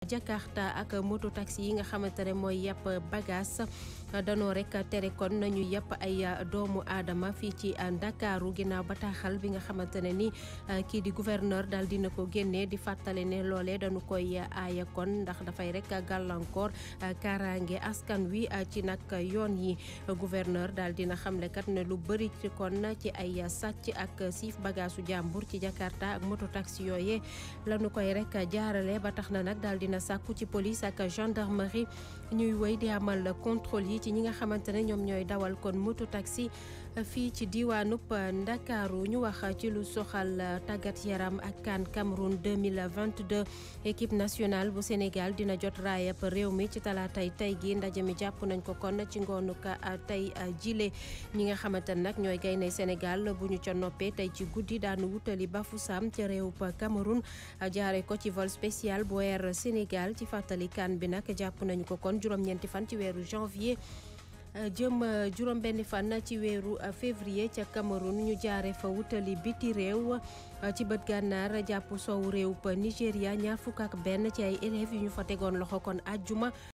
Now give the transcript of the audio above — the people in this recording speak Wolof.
Jakarta ak moto taxi yi nga xamante ne mooy yàpp bagage danoo rek tere kon nañu yàpp ay doomu aadama fii ci Ndakaaru ginnaaw bataaxal bi nga xamante ne ni kii di gouverneur daal dina ko génnee di fàttale ne loolee dañu koy aaya kon ndax dafay rek gàllankoor kaaraange askan wi ci nag yoon yi gouverneur daal dina xamle kat ne lu bëri ci kon ci ay sàcc ak siif bagaasu jàmbur ci Jakarta ak moto taxi yooye lañu koy rek jaarale ba tax na nag daal dina sàkku ci police ak gendarmerie ñuy wéy di amal contrôle yi ci ñi nga xamante ne ñoom ñooy dawal kon moto taxi fii ci diwaanub Ndakaaru ñu wax ci lu soxal tàggat yaram ak CAN Cameroun 2022 équipe nationale bu Sénégal dina jot raayab réew mi ci talaatay tey gi ndaje mi jàpp nañ ko kon ci ngoonu ka tey jile ñi nga xamante ne nag ñooy gaynde Sénégal bu ñu ca noppee tey ci guddi daanu wutali Bafoussam ca réewub Cameroun jaare ko ci vol spécial bu Air Sénégal ci fàttali CAN bi nag jàpp nañu ko kon juróom-ñeenti fan ci weeru janvier jëm juróom benn fan ci weeru février ca Cameroun ñu jaare fa wutali biti réew ci bët gànnaar jàpp soowu réew Nigéria ñaar fukk ak benn ci ay élèves yu ñu fa tegoon loxo kon àjjuma